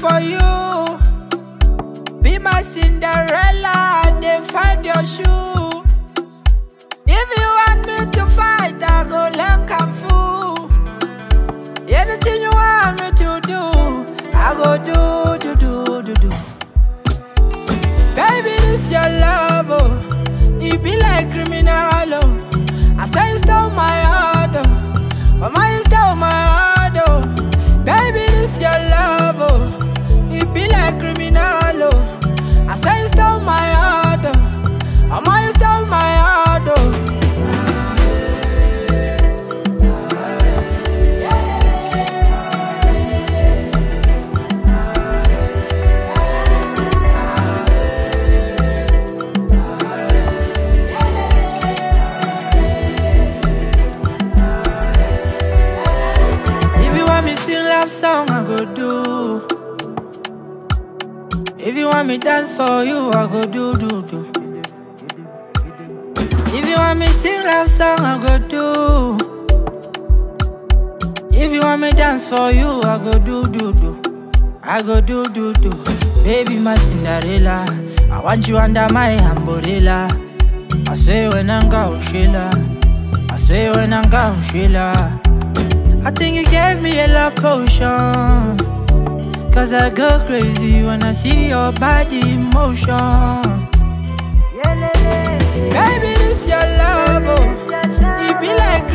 for you. Be my Cinderella, they find your shoe. If you want me to fight, I go learn kung fu. Anything you want me to do, I go do, do, do, do, do. Baby, this your love, oh. It be like criminal, oh. I say you stole my heart, oh. Mama, you stole my heart, oh. Baby, this your love, oh. It be like criminal, oh. I say you stole my heart, oh. Mama, you stole my heart, oh. If you want me sing love song, I go do. If you want me dance for you, I go do do do. If you want me sing love song, I go do. If you want me dance for you, I go do do do. I go do do do. Baby, my Cinderella, I want you under my umbrella. I swear when I'm gone, Sheila. I swear when I'm gone, Sheila. I think you gave me a love potion. Cause I go crazy when I see your body in motion. Baby, this your love, oh. It be like